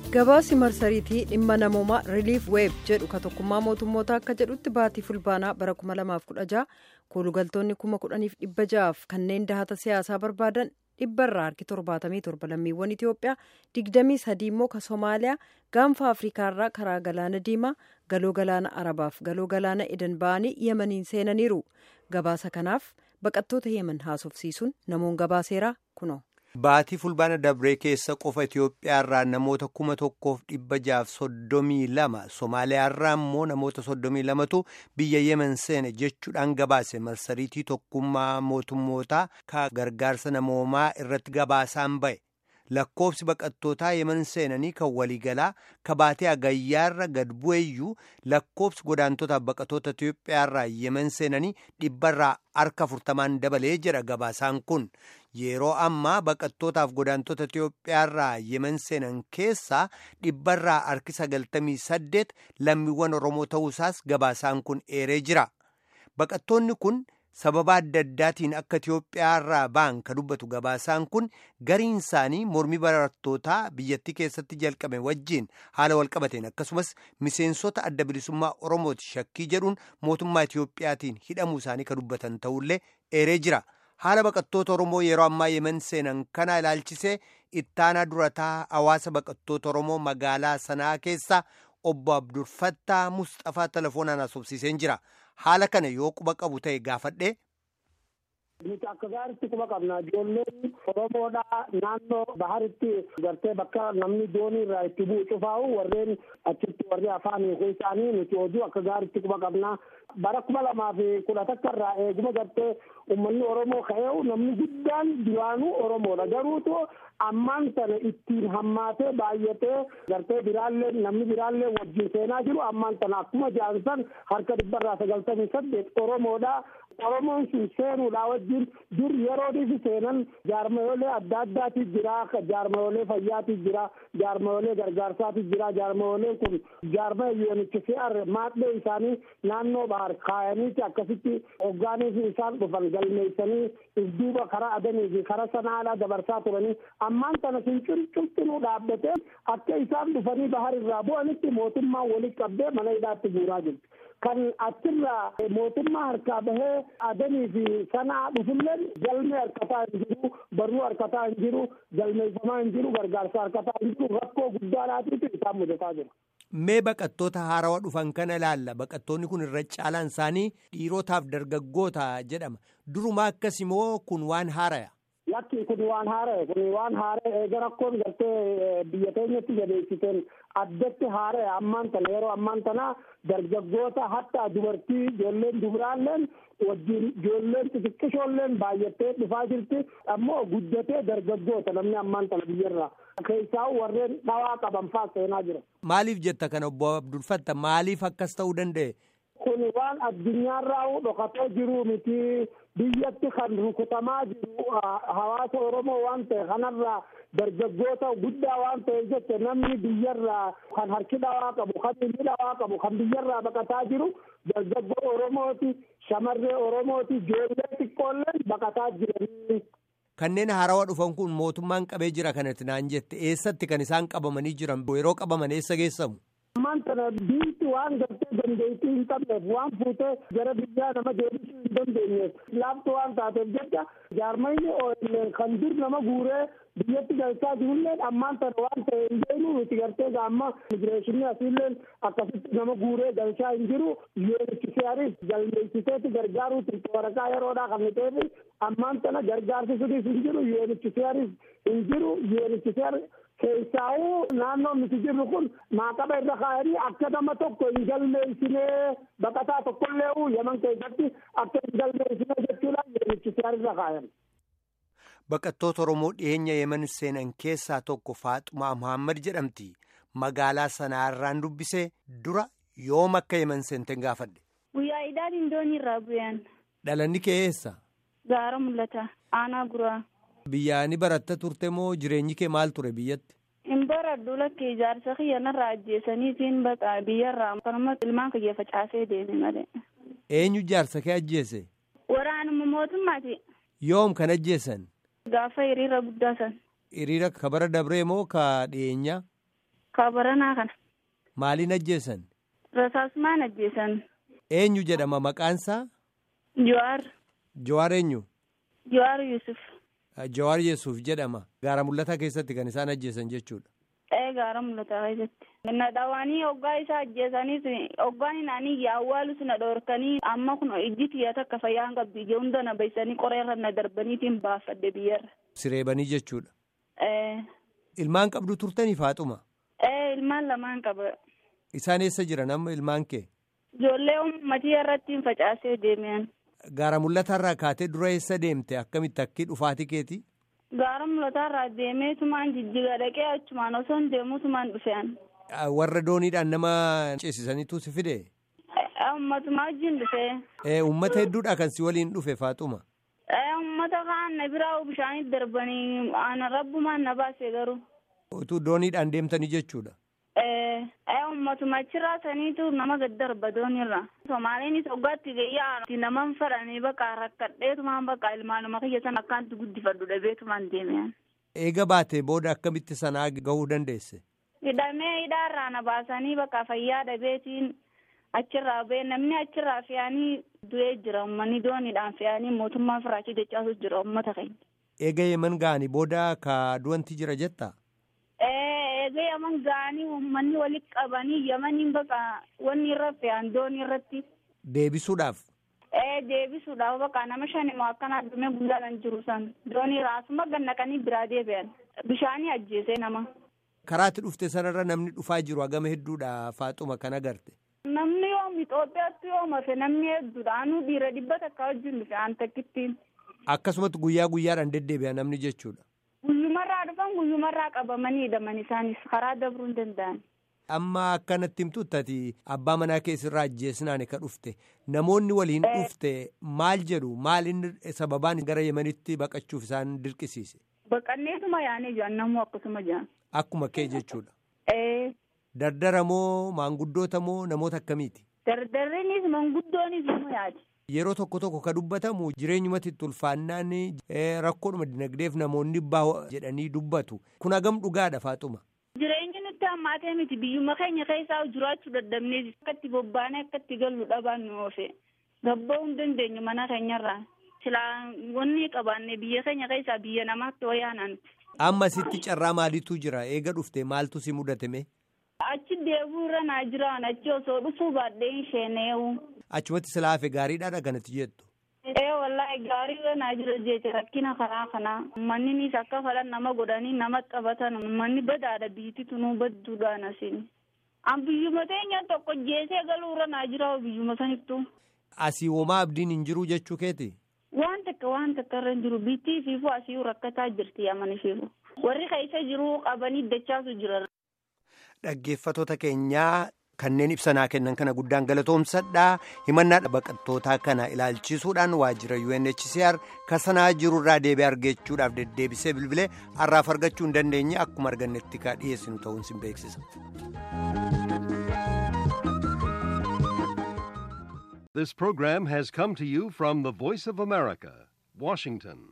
gabaasi marsariitii dhimma namoomaa riiliif weeb jedhu ka tokkummaa mootummoota akka jedhutti baatii fulbaanaa bara 2016 koolugaltoonni 10,600 kanneen dahata siyaasaa barbaadan dhibbarraa harki 77 lammiiwwan itiyoophiyaa 23 immoo ka soomaaliyaa gaanfa afriikaarraa karaa galaana diimaa galoo galaana arabaaf galoo galaana edan ba'anii yemaniin seenaniiru gabaasa kanaaf baqattoota yeman haasofsiisuun namoon gabaaseeraa kunoo. Baatii fulbaana dabree keessa qofa Itoophiyaarraa namoota kuma tokkoof dhibba jaaf soddomii lama Somaaliyaarraa immoo namoota soddomii lamatu biyya Yemen seene jechuudhaan gabaase marsariitii tokkummaa mootummootaa ka gargaarsa namoomaa irratti gabaasaan ba'e. Lakkoofsi baqattootaa Yemen seenanii kan waliigalaa ka baatee agayyaarra gad bu'eeyyuu lakkoofsi godaantotaaf baqattoota Itoophiyaarraa Yemen seenanii dhibbarraa harka afurtamaan dabalee jedha gabaasaan kun. Yeroo ammaa baqattootaaf godaantota Itoophiyaarraa Yemen seenan keessaa dhibbarraa harki sagaltamii saddeet lammiiwwan Oromoo ta'uusaas gabaasaan kun eeree jira. Baqattoonni kun sababa adda addaatiin akka Itoophiyaarraa ba'an ka dubbatu gabaasaan kun gariin isaanii mormii barattootaa biyyattii keessatti jalqabe wajjiin haala walqabateen akkasumas miseensota adda bilisummaa Oromooti shakkii jedhuun mootummaa Itoophiyaatiin hidhamuu isaanii ka dubbatan ta'ullee eeree jira. haala baqattoota oromoo yeroo ammaa yemen seenan kana ilaalchisee ittaanaa durataa hawaasa baqattoota oromoo magaalaa sanaa keessa obbo abdulfattaa mustafaa telefoonaan haasofsiiseen jira haala kana yoo quba qabu ta'e gaafadhe. Nuti akka gaariitti quba qabna. Ijoolleen Oromoodhaa naannoo baharitti gartee bakka namni doonii irraa itti bu'u cufaa'u warreen achitti warri afaan hiikuu isaanii nuti hojii akka gaariitti quba qabna. Bara kuma lamaa fi kudha takka irraa eeguma gartee uummanni Oromoo ka'eewu namni guddaan duraanuu Oromoodha. Garuutu ammaan sana ittiin hammaatee baay'atee gartee biraallee namni biraallee wajjin seenaa jiru ammaan sana akkuma jaansan harka dhibbarraa sagaltamii saddeet Oromoodha. Oromoon sun seenuudhaa wajjin dur yeroodhiif seenan jaarmayoolee adda addaatiif jira jaarmayoolee fayyaatiif jira jaarmayoolee gargaarsaatiif jira jaarmayooleen kun jaarmaya yoonichi si'ar maadhee isaanii naannoo bahar kaayaniiti akkasitti hoggaaniif isaan dhufan galmeessanii if duuba karaa adanii fi karaa sanaalaa dabarsaa turanii ammaan kana sun cuncinuu dhaabbatee akka isaan dhufanii bahar irraa bu'anitti mootummaan walitti qabdee mana hidhaatti guuraa jirti. kan achirraa mootummaa harkaa bahee adanii fi sanaa dhufulleen galmee harkataa hin jiru barruu harkataa hin jiru galmeeffamaa hin jiru gargaarsa harkataa hin jiru rakkoo guddaadhaatiif isaan mudataa jira. Mee baqattoota haarawaa dhufan kana ilaalla baqattoonni kun irra caalaan isaanii dhiirotaaf dargaggoota jedhama duruma akkas immoo kun waan haaraya. Lakki kun waan haara'e kun waan haara'e eega rakkoon gartee biyya keenyatti jabeessiteen addatti haara'e ammaan tana yeroo ammaan tana dargaggoota hatta dubartii ijoolleen dubraalleen wajjin ijoolleen xixiqqishoolleen baay'attee dhufaa jirti ammoo guddatee dargaggoota namni ammaan tana biyyarraa keessaa warreen dhawaa qaban faa seenaa jira. Maaliif jetta kana obbo Abdulfatta maaliif akkas ta'uu danda'e? kun waan addunyaarraa dhokatee jiru miti biyyatti kan rukutamaa jiru hawaasa oromoo waan ta'e kanarraa dargaggoota guddaa waan ta'e jette namni biyyarraa kan harki dhawaa qabu kan inni dhawaa qabu kan biyyarraa baqataa jiru dargaggoo oromooti shamarree oromooti ijoollee xiqqoolleen baqataa jiranii. Kanneen haarawaa dhufan kun mootummaan qabee jira kanatti naan jette eessatti kan isaan qabamanii jiran yeroo qabaman eessa geessamu? ammaan kana biitti waan gartee dandeettii hin qabneef waan fuutee gara biyyaa nama deebisuu hin dandeenyeef laaftu waan taateef jecha jaarmayni OLN kan dur nama guuree biyyatti galchaa jirulleen ammaan tana waan ta'e hin beeknu nuti gartee gaamma imigireeshinii asiilleen akkasitti nama guuree galchaa hin jiru UNHCRif galmeessiteeti gargaaruu turte waraqaa yeroodhaa kan ta'eef ammaan tana gargaarsi sunis hin jiru UNHCRif hin jiru UNHCR keessaa'uu naannoon nuti jirru kun maaqaba irra kaa'anii akka nama tokko hin galmeessinee baqataa tokkollee yaman keessatti akka hin galmeessinee jechuudhaan UNHCR irra kaayan. Baqattoota Oromoo dhiyeenya yemen seenan keessaa tokko Faaxumaa Muhammad jedhamti. Magaalaa sanaarraan dubbisee dura yoom akka yemen seenten gaafadhe. Guyyaa idaan indoonii irraa bu'an. Dhalanni kee eessa? Gaara mul'ata. Aanaa guraa. Biyyaa ni baratta turte moo jireenyi kee maal ture biyyatti? Hin baradhu lakkee ijaarsa kiyya narraa ajjeesaniitiin baqa biyyarraa akkasumas ilmaan kiyya facaasee deeme malee. Eenyu ijaarsa kee ajjeese? Waraanuma mootummaati. Yoom kan ajjeesan? Gaafa hiriira guddaa san. Hiriira ka bara dabree moo ka dhiyeenyaa? Kabaranaa kana. Maaliin ajjeesan? Rasaasumaan ajjeesan. Eenyu jedhama maqaansaa? Jawaar. Jawaar eenyu? Jawaar Yusuf. Jawaar Yesuuf jedhama. Gaara mul'ataa keessatti kan isaan ajjeesan jechuudha. Ee gaara mul'ataa keessatti. Na dhawaanii hoggaa isaa ajjeesaniis hoggaan inaanii awwaalus na dhoorkanii amma kun ijji tiyya takka fayyaan qabdi ija hunda na baysanii qoreerra na darbaniitiin baafadhe biyyarra. Sireebanii jechuudha. Ee. Ilmaan qabdu turtanii faaxuma? Ee ilmaan lamaan qaba. Isaan eessa jiran amma ilmaan kee? Ijoollee uummatii irratti facaasee deemean. Gaara mul'ataarraa kaatee dura eessa deemte akkamitti akki dhufaatii keeti? Gaara mul'ataarraa deemee tumaan jijjiga dhaqee achumaan osoo hin deemuu tumaan dhufean. Warra dooniidhaan nama ceesisaniitu si fide? Uummatumaa wajjin dhufee. Uummata hedduudha kan si waliin dhufe faaxuma? Uummata kaan na biraa bishaanitti darbanii ana rabbumaan na baase garuu. Utuu dooniidhaan deemtanii jechuudha? Uummatuma achirraa saniitu nama gad darba doonirra. Somaaliinis hoggaatti gayyaa nama fadhanii bakka rakkadheetumaan bakka ilmaanuma kiyya sana akkaanti guddifadhu dhabeetumaan deemean. Eega baatee booda akkamitti sanaa gahuu dandeesse? Hidhamee hidhaarraa na baasanii bakka fayyaa dhabeetiin achirraa ba'e namni achirraa fe'anii du'ee jira uummanni dooniidhaan fe'anii mootummaa firaachii dachaasu jira uummata keenya. Eega yeman ga'anii booda ka du'anti jira jettaa? Eega yaman ga'anii uummanni walitti qabanii yamaniin bakka wanni irra fe'an doonii irratti. Deebisuudhaaf? Ee deebisuudhaaf bakka nama shanimoo akkana addumee guddaan jiru san doonii raasuma gannaqanii biraa deebi'an bishaanii ajjeesee nama. Karaatti dhufte sanarra namni dhufaa jiru hagama hedduudha faaxuma kan agarte. Namni yoom Itoophiyaatti yoom hafe namni hedduudha anuu dhiira dhibba takka wajjin dhufe aan takkittiin. Akkasumatti guyyaa guyyaadhaan deddeebi'a namni jechuudha. Guyyumarraa dhufan guyyumarraa qabamanii hidhaman isaanis karaa dabruu hin danda'an. Amma akkanatti himtutti abbaa manaa keessirraa ajjeesnaan ka dhufte namoonni waliin dhufte maal jedhu maal inni sababaan gara yemanitti baqachuuf isaan dirqisiise. Baqanneetuma yaanee jiran namuu akkasuma jiran. Akkuma kee jechuudha. Ee. Dardara moo maanguddoota moo namoota akkamiiti? Dardarriinis manguddoonis nama yaadi. Yeroo tokko tokko ka dubbatamu jireenyumatti itti ulfaannaan rakkoodhuma dinagdeef namoonni bahu jedhanii dubbatu. Kun hagam dhugaadha faaxuma. Jireenyi nutti hammaatee miti biyyuma keenya keessaa jiraachuu dadhabnee akka itti bobbaanee akka itti gallu dhabaan nu oofe. Gabba'uu hin dandeenyu mana keenyarraa. Silaa wanni qabaanne biyya keenya keessaa biyya namaatti wayyaanaan. Amma sitti carraa maaliitu jira eega dhufte maaltu si mudatame? Achi deebuu irra naa jiraan achi osoo dhufuu baadhee hin sheeneewu. Achumatti silaa hafe gaariidhaadha kanatti jettu. Ee wallaahi gaarii irra naa jira jecha rakkina karaa kanaa. Uummanninis akka falan nama godhanii nama qabatan uummanni badaadha biyyatti tunuu badduudhaan asiin. An biyyuma teenya tokko jeesee galuu irra naa jira biyyuma sanittuu. Asii homaa abdiin hin jiru jechuu keeti? Waan takka waan takka irra hin jiru biittii fiifuu asii rakkataa jirti amani fiifu. Warri keessa jiru qabanii dachaasu jira. Dhaggeeffattoota keenyaa kanneen ibsanaa kennan kana guddaan galatoomsadha. Himannaa baqattootaa kana ilaalchisuudhaan waajjira UNHCR kasanaa jirurraa deebi'ee argachuudhaaf deddeebisee bilbilee har'aaf argachuu hin dandeenye akkuma argannetti ka dhiyeessinu ta'uun sin beeksisa. This program has come to you from the Voice of America, Washington.